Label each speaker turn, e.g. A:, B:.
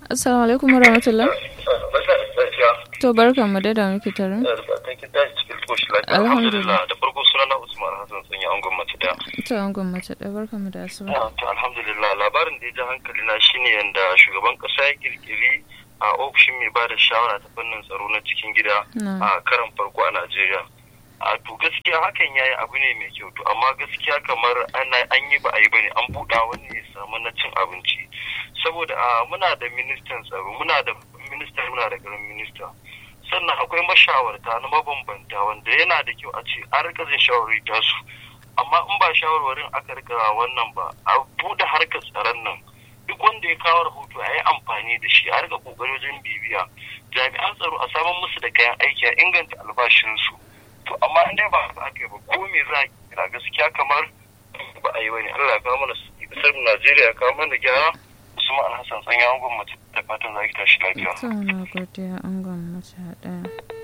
A: Assalamu alaikum warahmatullah. To barkan mu da da muke tare. Alhamdulillah.
B: Da farko sunana Usman Hassan sun yi angon mace da.
A: To angon mace da barkan mu da asuba.
B: To alhamdulillah labarin da ya ji hankali na shine yanda shugaban kasa ya kirkiri a ofishin mai ba da shawara ta fannin tsaro na cikin gida a karan farko a Najeriya. a to gaskiya hakan yayi abu ne mai kyau to amma gaskiya kamar ana an yi ba a yi bane an buɗa wani ya samu na cin abinci saboda a muna da ministan tsaro muna da minista muna da garin minista sannan akwai mashawarta na mabambanta wanda yana da kyau a ce an rika jin shawarwari tasu amma in ba shawarwarin aka rika wannan ba a buɗe harkar tsaron nan duk wanda ya kawo rahoto a yi amfani da shi a rika kokari wajen bibiya jami'an tsaro a samun musu da kayan aiki a inganta albashinsu to amma in dai ba haka aka yi ba ko me za a kira gaskiya kamar ba a yi bane Allah ya kawo mana kasar Najeriya ya kawo mana gyara Usman Hassan tsanya angon mace da fatan za ki tashi lafiya.
A: To na godiya angon mace ɗaya.